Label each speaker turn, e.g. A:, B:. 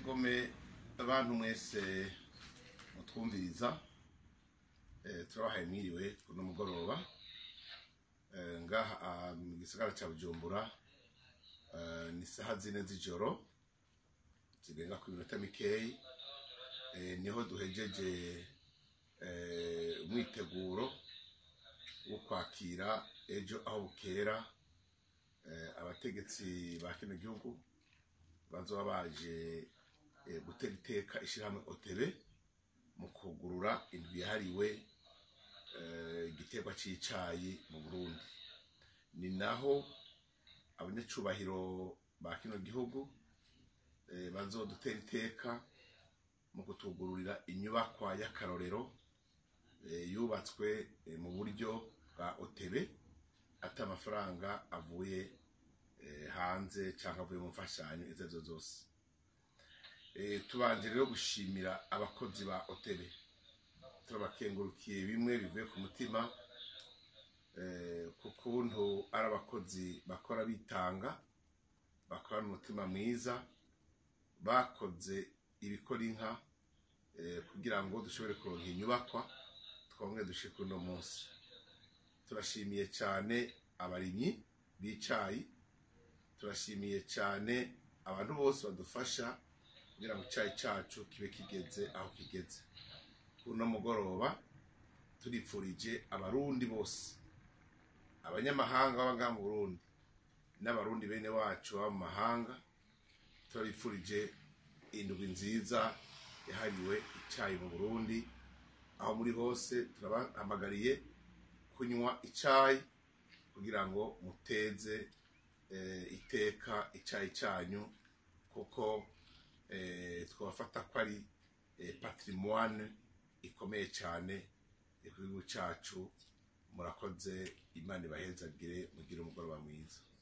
A: egome abantu mwese mutwumviriza eh, turabahaye mwiriwe kuno mugoroba Eh, ngaha ah, mu gisagara ca bujumbura eh, ni saha zine z'ijoro zirenga ku minota mikeyi eh, niho duhejeje eh, umwiteguro wo kwakira ejo aho bukera eh, abategetsi ba kino gihugu bazoba baje eh, gutera iteka ishirahamwe otebe mu kugurura indwi yahariwe eh, igiterwa c'icayi mu burundi ni naho abanyacubahiro ba kino gihugu eh, bazodutera iteka mu kutugururira inyubakwa y'akarorero eh, yubatswe eh, mu buryo bwa otebe ata amafaranga avuye eh, hanze cyangwa avuye mu mfashanyo izo arizo zose Eh, tubanje rero gushimira abakozi ba otebe turabakengurukiye bimwe bivuye ku mutima eh, ku kuntu ari abakozi bakora bitanga bakorana umutima mwiza bakoze ibikora inka eh, kugira ngo dushobore kuronka inyubakwa twongere dushike uno munsi turashimiye cyane abarimyi b'icayi turashimiye cyane abantu bose badufasha kugira ngo icyayi cyacu kibe kigeze aho kigeze kuno mugoroba turipfurije abarundi bose abanyamahanga baba ngaha mu burundi n'abarundi bene wacu baba mu mahanga turabipfurije indwi nziza yahariwe icyayi mu burundi aho muri hose turabahamagariye kunywa icyayi kugira ngo muteze eh, iteka icyayi cyanyu kuko eh, twabafata ko ari eh, patrimoine ikomeye cyane igihugu cyacu murakoze imana ibahezagire mugire umugoroba mwiza